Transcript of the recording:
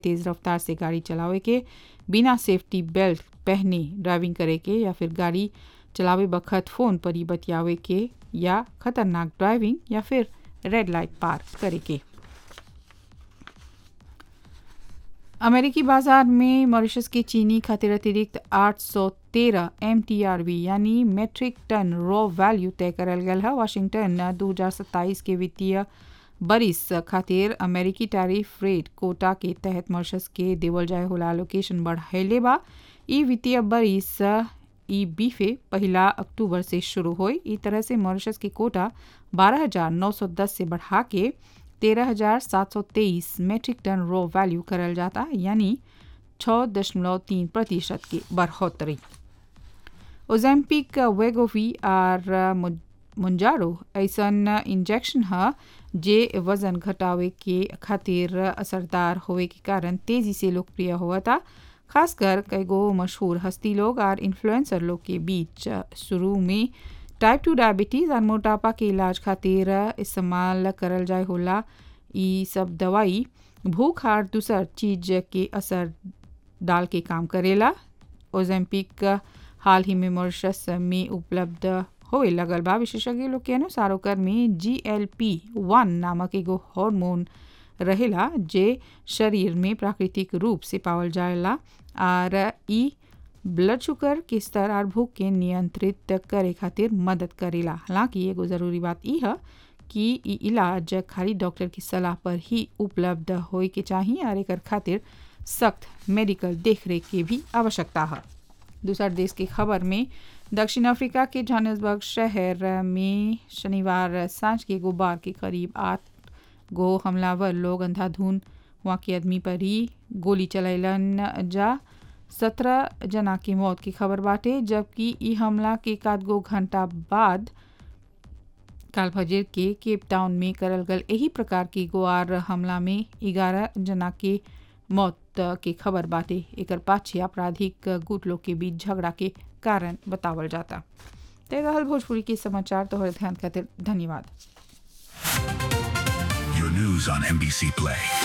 तेज़ रफ्तार से गाड़ी चलावे के बिना सेफ्टी बेल्ट पहने ड्राइविंग करे के या फिर गाड़ी चलावे बखत फ़ोन पर ही बतियावे के या खतरनाक ड्राइविंग या फिर रेड लाइट पार करे के अमेरिकी बाजार में मॉरिशस के चीनी खातिर अतिरिक्त 813 एमटीआरवी यानी मेट्रिक टन रॉ वैल्यू तय करल गल है वाशिंगटन 2027 के वित्तीय बरिस खातिर अमेरिकी टैरिफ रेट कोटा के तहत मॉरिशस के देवल जाए होला लोकेशन बढ़ाइले बा ई वित्तीय बरिस ई बीफे पहला अक्टूबर से शुरू हुई ई तरह से मॉरिशस के कोटा 12,910 से बढ़ा के 13,723 मेट्रिक टन रॉ वैल्यू करल जाता यानी 6.3 प्रतिशत की बढ़ोतरी ओजेम्पिक वेगोवी और मुंजारो ऐसन इंजेक्शन है जे वजन घटावे के खातिर असरदार होवे के कारण तेजी से लोकप्रिय हुआ था खासकर कई गो मशहूर हस्ती लोग और इन्फ्लुएंसर लोग के बीच शुरू में टाइप टू डायबिटीज़ और मोटापा के इलाज खातिर इस्तेमाल करल जाए होला ई सब दवाई भूख और दूसर चीज के असर डाल के काम करेला ओजेम्पिक हाल ही में मॉरिशस में उपलब्ध होए लगल बा विशेषज्ञ लोग के अनुसार ओकर में जी एल पी वन नामक एगो हार्मोन रहेला जे शरीर में प्राकृतिक रूप से पावल जाएला और ई ब्लड शुगर के स्तर और भूख के नियंत्रित करे खातिर मदद करेला हालांकि एगो ज़रूरी बात ई है कि ई इलाज खाली डॉक्टर की सलाह पर ही उपलब्ध होए के चाहिए और एक खातिर सख्त मेडिकल देखरेख की भी आवश्यकता है दूसर देश की खबर में दक्षिण अफ्रीका के जोहान्सबर्ग शहर में शनिवार सांझ के गुबार के करीब आठ गो हमलावर लोग अंधाधुन वहाँ के आदमी पर ही गोली चलैलन जा सत्रह जना की मौत की खबर बाटे जबकि ई हमला के एकाध गो घंटा बाद काल फजर के केप टाउन में करल गल यही प्रकार की गोआर हमला में ग्यारह जना के मौत के खबर बाटे एक पाछे आपराधिक गुट लोग के बीच झगड़ा के कारण बतावल जाता ते रहल भोजपुरी के समाचार तो ध्यान खातिर धन्यवाद Your news on NBC Play.